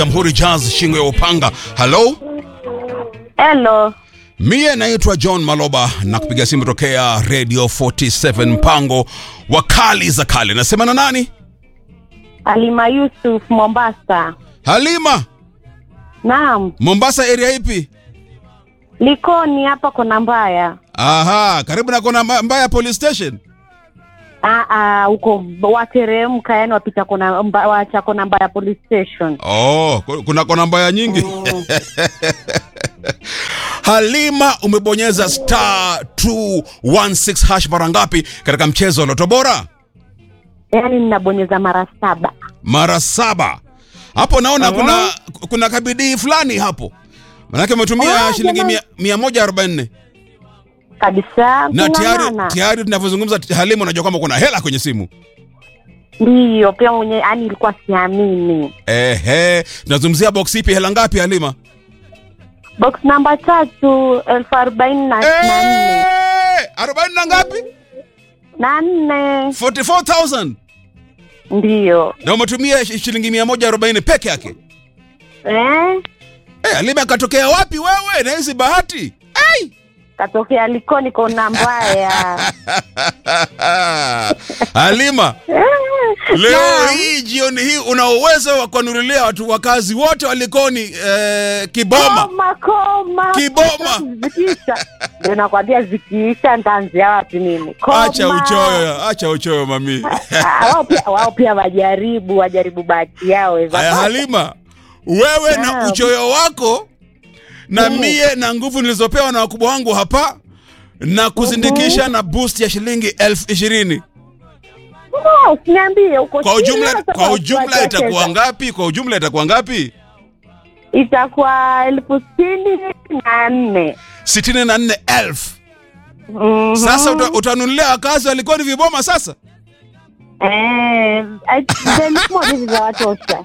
Jamhuri Jazz shingo ya upanga. Hello? Hello. Mie naitwa John Maloba na kupiga simu tokea Radio 47 mpango wa kali za kale. Nasema na nani? Halima Yusuf Mombasa. Halima, Naam. Mombasa area ipi? Likoni hapa kona mbaya. Aha, karibu na kona Mba- Mbaya police station. Ah ah huko wateremka yani wapita kona mba, wacha kona mbaya police station. Oh, ku- kuna kona Mbaya nyingi. Halima, umebonyeza star 216 hash mara ngapi katika mchezo wa Loto Bora? Yaani ninabonyeza mara saba. Mara saba. Hapo naona kuna kuna kabidii fulani hapo. Manake umetumia Ah, shilingi jamani. mia- 144 Kabisa. na tayari kung'ang'ana. tayari tunavyozungumza Halima, unajua kwamba kuna hela kwenye simu. Ndiyo, pia mwenye yani ilikuwa siamini. Ehe, tunazungumzia box ipi? Hela ngapi Halima? Box namba tatu elfu arobaini na na nne. Eh, arobaini na ngapi? Na nne. 44000 Ndiyo. na umetumia shi- shilingi 140 peke yake. Eh? Eh, Halima katokea wapi wewe na hizi bahati? Ai! Katokea Likoni kona mbaya. Halima, Eh, leo naam. hii jioni hii una uwezo wa kuwanunulia watu wakazi wote walikoni eh, kiboma. Koma, koma. Kiboma. Zikiisha. Ndio nakwambia zikiisha nitaanzia wapi mimi? Koma. Acha uchoyo, acha uchoyo mami. Ah, wao pia wao pia wajaribu wajaribu bahati yao weza. Aya Halima, wewe na Naam. uchoyo wako na Mm. mie na nguvu nilizopewa na wakubwa wangu hapa na kuzindikisha na boost ya shilingi elfu ishirini No, usiniambie uko kwa ujumla, serious kwa about ujumla kuwacheza. itakuwa ngapi? Kwa ujumla itakuwa ngapi? Itakuwa elfu sitini na nne. sitini na nne elfu. Mhm. Sasa uta, utanunulia wakazi walikuwa ni viboma sasa. Eh, elfu moja hivi za watosha.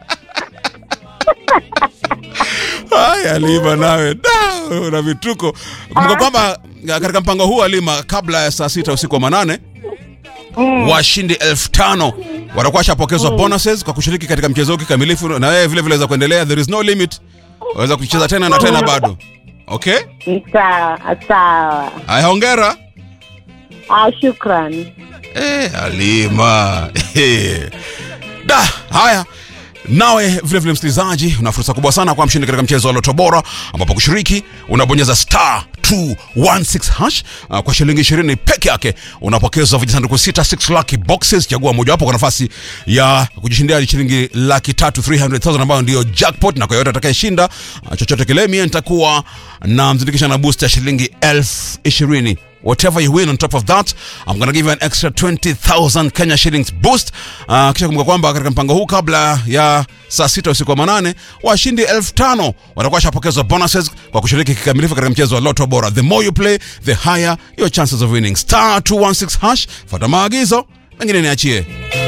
Haya Halima, nawe da, una vituko. Kumbuka kwamba katika mpango huu Halima, kabla ya saa sita usiku wa manane Mm. washindi elfu tano watakuwa washapokezwa bonuses kwa kushiriki katika mchezo huu kikamilifu, na wewe vile vile waweza kuendelea, there is no limit, waweza kucheza tena na tena bado. Okay, Sawa, sawa. haya, hongera. Ah, shukran. Eh, Halima Eh. da haya nawe vile vile msikilizaji una fursa kubwa sana kwa mshindi katika mchezo wa loto bora ambapo kushiriki unabonyeza star 216 hash uh, kwa shilingi 20 peke yake unapokezwa vijisanduku sita 6 lucky boxes chagua mojawapo kwa nafasi ya kujishindia shilingi laki tatu 300000 ambayo ndio jackpot na kwa yote atakayeshinda uh, chochote kile mie nitakuwa na mzindikisha na boost ya shilingi elfu ishirini whatever you win on top of that i'm gonna give you an extra 20000 kenya shillings boost uh, kisha kumbuka kwamba katika mpango huu kabla ya saa sita usiku wa manane washindi elfu tano watakuwa shapokezwa bonuses kwa kushiriki kikamilifu katika mchezo wa loto bora the more you play the higher your chances of winning star 216 hash fuata maagizo mengine niachie